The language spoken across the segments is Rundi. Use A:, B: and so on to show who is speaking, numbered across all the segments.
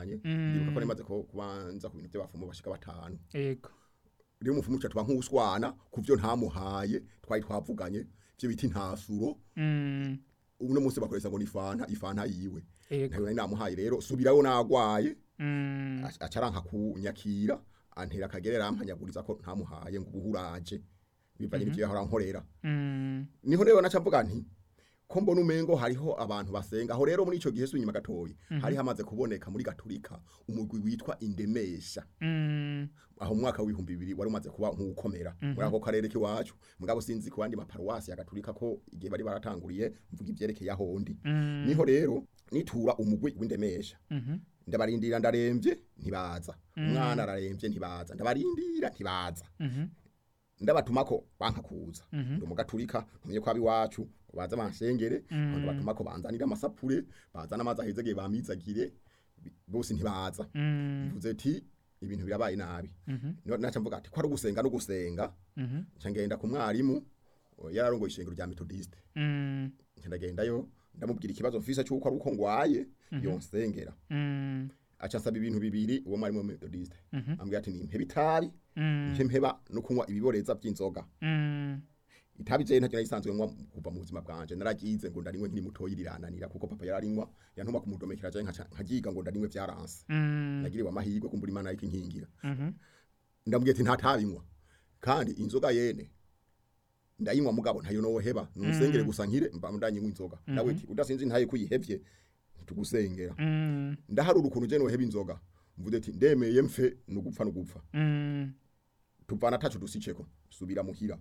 A: twavuganye
B: Mm.
A: ndibuka ko nemaze ko kubanza ku bintu by'abafumu bashika batanu
B: ego
A: rero umufumu uca tuba nk'uswana ku byo ntamuhaye twari twavuganye byo bita intasuro
B: Mm,
A: uno munsi bakoresha ngo ni fanta ifanta yiwe
B: ego
A: ntayo nari namuhaye rero subirayo nagwaye
B: Mm,
A: aca- acaranka kunyakira antera akagerera ampanyaguriza ko ntamuhaye ngo ubuhuraje bivanye n'ivyo yahora nkorera
B: mm,
A: niho rero naca mvuga nti ko mbona umengo hariho abantu basenga aho rero muri ico gihe sunyuma gatoyi hari hamaze kuboneka muri gaturika umugwi witwa indemesha
B: mm,
A: aho mu mwaka w'ibihumbi bibiri wari umaze kuba nk'ukomera muri ako karere k'iwacu mugabo sinzi ku bandi maparuwasi ya gaturika ko igihe bari baratanguriye mvuga ivyerekeye ahondi
B: mm,
A: niho rero nitura umugwi w'indemesha
B: mhm,
A: ndabarindira ndaremvye ntibaza umwana araremvye ntibaza ndabarindira ntibaza
B: mhm,
A: ndabatuma ko banka kuza
B: Mhm.
A: ndi umugaturika ntumye ko abiwacu ngo baze bansengere
B: Mm.
A: ndabatuma ko banzanira amasapure bazana amazi ahezegeye bamizagire bi- bose ntibaza
B: mm,
A: mvuze ati ibintu birabaye nabi
B: mhm,
A: Niho naca mvuga ati ko ari ugusenga no gusenga
B: mhm,
A: nca ngenda ku mwarimu o, yararongoye ishengero rya metodiste
B: mm,
A: nca ndagendayo ndamubwira ikibazo mfise cy'uko ari uko ngwaye yonsengera
B: mm,
A: aca nsaba ibintu bibiri uwo mwarimu wa metodiste
B: Mhm.
A: ambwira ati nimpeba itabi
B: mm,
A: nce mpeba no kunywa ibiboreza by'inzoga
B: mm,
A: itabi je ntacyo narisanzwe nywa kuva mu buzima bwanje naragize ngo ndarinywe nkiri mutoyi rirananira kuko papa yararinywa yantuma kumudomekera je nkaca- nkagiga ngo ndarinywe vyaranse
B: mm,
A: nagiriwe amahirwe kumbura imana ariko inkingira
B: mhm,
A: ndamubwiye ati ntatabinywa kandi inzoga yene ndayinywa mugabo ntayo noheba nusengere gusa nkire mba ndanyinywa inzoga nawe ati udasinzi ntaye kuyihevye tugusengera
B: mm,
A: ndaharura ukuntu je noheba inzoga mvuze ati ndemeye mfe nugupfa nugupfa
B: mm,
A: tuvana tacu dusiceko subira muhira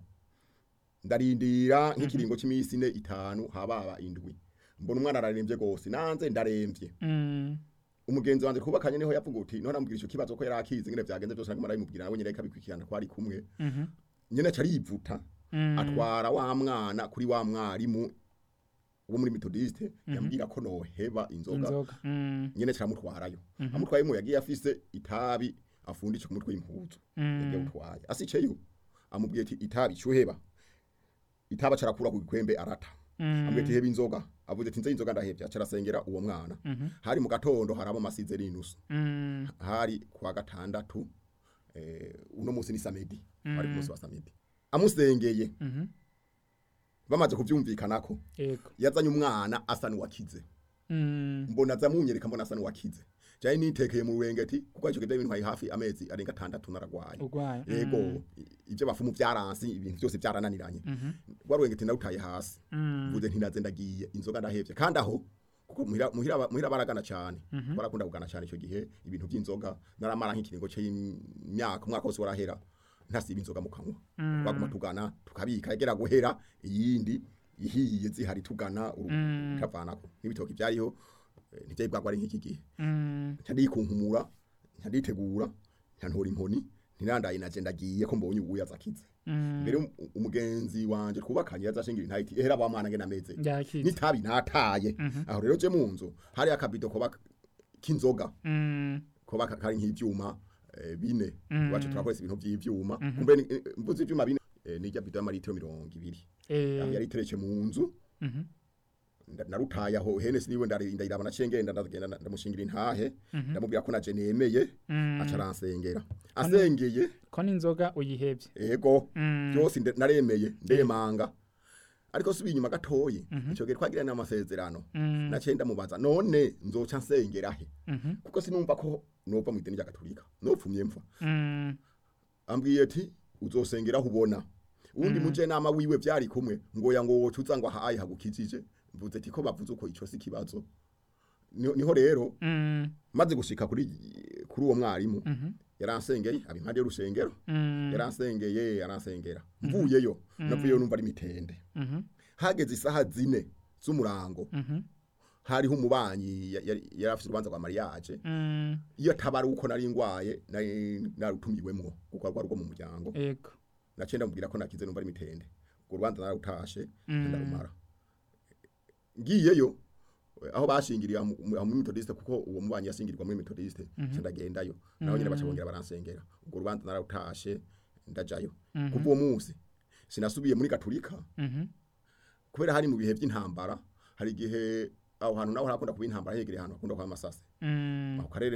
A: ndarindira nk'ikiringo c'imisi ine itanu hababa indwi mbona umwana araremvye gose nanze ndaremvye
B: mm,
A: umugenzi wanje twubakanye niho yavuga uti none ambwira ico kibazo ko yarakizi ngene vyagenze byose naguma arabimubwira nawe nyene kabikurikirana ko ari kumwe
B: mhm,
A: nyene aca arivuta
B: mm,
A: atwara wa mwana kuri wa mwarimu wo muri metodiste yambwira ko noheba inzoga
B: inzoga mm,
A: nyene caramutwarayo amutwayemo yagiye afise itabi afundisha ku mutwe w'impuzu yagiye
B: mm,
A: gutwaye asiceyo amubwiye ati itabi cyuheba itaba carakura ku gikwembe arata amubwiye ati heba inzoga avuze ati nze inzoga ndahevye acarasengera uwo mwana
B: mhm,
A: hari mu gatondo harabo masize n'inusu
B: mm,
A: hari kwa gatandatu eh, uno munsi ni samedi ari ku munsi wa samedi amusengeye
B: mhm,
A: bamaze kuvyumvikanako
B: ego
A: yazanye umwana asa n'uwakize
B: mm,
A: mbona azamunyereka mbona asa n'uwakize jaye nitekeye mu rurengeti kuko ico kidai bintwaye hafi amezi arenga atandatu naragwaye
B: urwaye
A: yego
B: mm,
A: i- ivyo bafumu vyaransi ibintu byose vyarananiranye
B: mhm,
A: warurengeti narutaye hasi
B: mm,
A: mvuze nti naze ndagiye inzoga ndahevye kandi aho kuko muhira muhira muhira baragana cyane barakunda kugana cyane ico gihe ibintu by'inzoga naramara nk'ikiringo c'imyaka umwaka wose warahera ntasiba inzoga mu kanwa baguma tugana tukabika yagera guhera iyindi ihiye zihari tugana
B: Mm.
A: utavanako n'ibitoki byariho eh, ntivyari bwagwa ari nk'iki gihe
B: mm,
A: ncandikunkumura ncanditegura ncantora inkoni ntirandaye naje ndagiye ko mbonye ubuya zakize
B: mm,
A: mbere um- umugenzi wanje twubakanye yazashingira intayiti ehera ba mwana ngena meze
B: yakize
A: nitabi nataye aho rero je mu nzu hari akabido koba k'inzoga
B: mm,
A: koba ka- kari nk'ivyuma eh, bine
B: Mm.
A: wacu turakoresha ibintu vy'ivyuma kumbe ni- eh, mvuze ivyuma bine eh, nirya bido y'amaritiro mirongo ibiri
B: eh,
A: yari iteretse mu nzu
B: mhm,
A: nda- narutaye aho hene siniwe ndari- ndayiraba nacengenda ndagenda nda- ndamushingira intahe ndamubwira ko naje nemeye
B: mm,
A: aca aransengera asengeye
B: ko n'inzoga uyihevye
A: ego
B: Mm,
A: byose nde- naremeye ndemanga ariko subiye inyuma gatoyi ico gihe twagirana amasezerano
B: mm,
A: naciye ndamubaza none nzoca nsengera he
B: mhm,
A: kuko sinumva ko nova mu idini rya gatolika nopfumye mfa
B: mm,
A: ambwiye ati uzosengera aho ubona uwundi muje nama wiwe vyari kumwe ngo ya ngo woca uza ngo ahaye hagukijije mvuze ati ko bavuze uko ico si ikibazo Niho- niho rero
B: mm,
A: maze gushika kuri kuri uwo mwarimu
B: mhm,
A: yaransengeye aba impande y'urusengero
B: mm,
A: yaransengeye yaransengera mvuyeyo navuyeyo numva ari mitende
B: mhm,
A: hageze isaha zine z'umurango
B: mhm,
A: hariho umubanyi ya- yari yari afite urubanza rwa mariage
B: mm,
A: iyo atabari uko nari ngwaye nari narutumiwemwo kuko rwari rwo mu muryango
B: ego
A: naciye ndamubwira ko nakize numva ari mitende urwo rubanza narutashe ndarumara ngiyeyo eh, aho bashingiriye aho mu- aho muri metodiste kuko uwo mubanyi yashingirirwa muri metodiste nca ndagendayo naho nyene baca bongera baransengera urwo rubanza narutashe ndajayo kuva uwo munsi sinasubiye muri gatolika
B: mhm,
A: kubera hari mu bihe by'intambara hari igihe aho hantu naho harakunda kuba intambara hegereye ahantu hakunda kuba amasase
B: mm,
A: ako karere